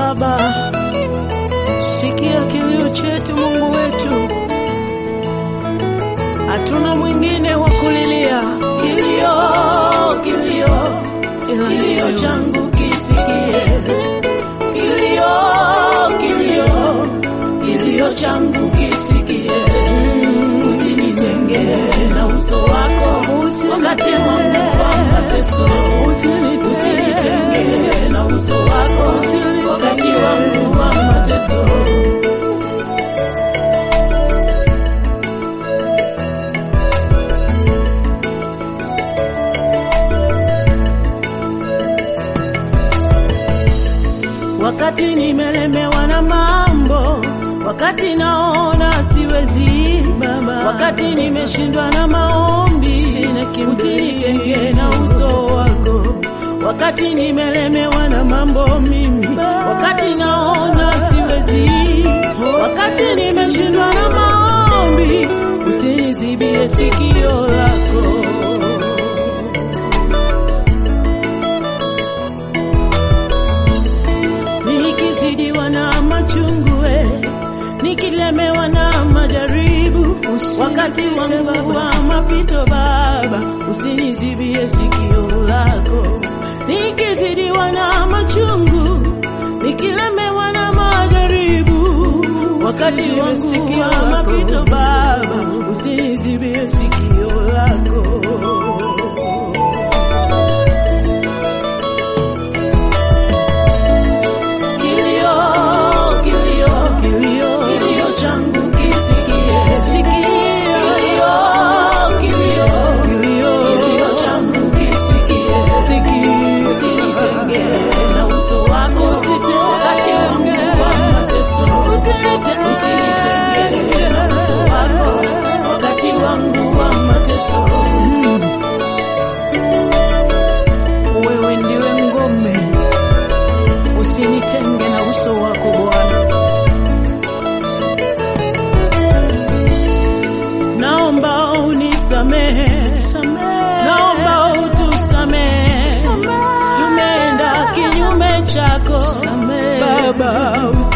Baba, sikia kilio chetu Mungu wetu, hatuna mwingine wa kulilia. Kilio, kilio, kilio changu kisikie, kilio, kilio, kilio changu kisikie, usinitenge na uso wako wakati wangu wa mateso, usinitenge na uso wako wakati wangu wa mateso. wakati nimelemewa na mambo, wakati naona siwezi Baba, wakati nimeshindwa na maombi, usinitenge na uso wako, wakati nimelemewa na mambo mimi, wakati naona siwezi, wakati nimeshindwa na maombi, usinizibie sikio lako. nikizidiwa na machungu we, nikilemewa na majaribu, wakati wangu wa mapito Baba, usinizibie sikio lako. Nikizidiwa na machungu, nikilemewa na majaribu, wakati wangu wa mapito Baba, usinizibie sikio lako. Kilio, kilio, kilio, kilio changu kisikie. Kilio, kilio, kilio, kilio changu kisikie. Usinitenge na uso wako wakati wangu wa mateso. Usinitenge na uso wako wakati wangu wa mateso. Wewe ndiwe ngome usinitenge na uso wako Bwana. Naomba unisamehe, naomba utusamehe, tumeenda kinyume chako Baba,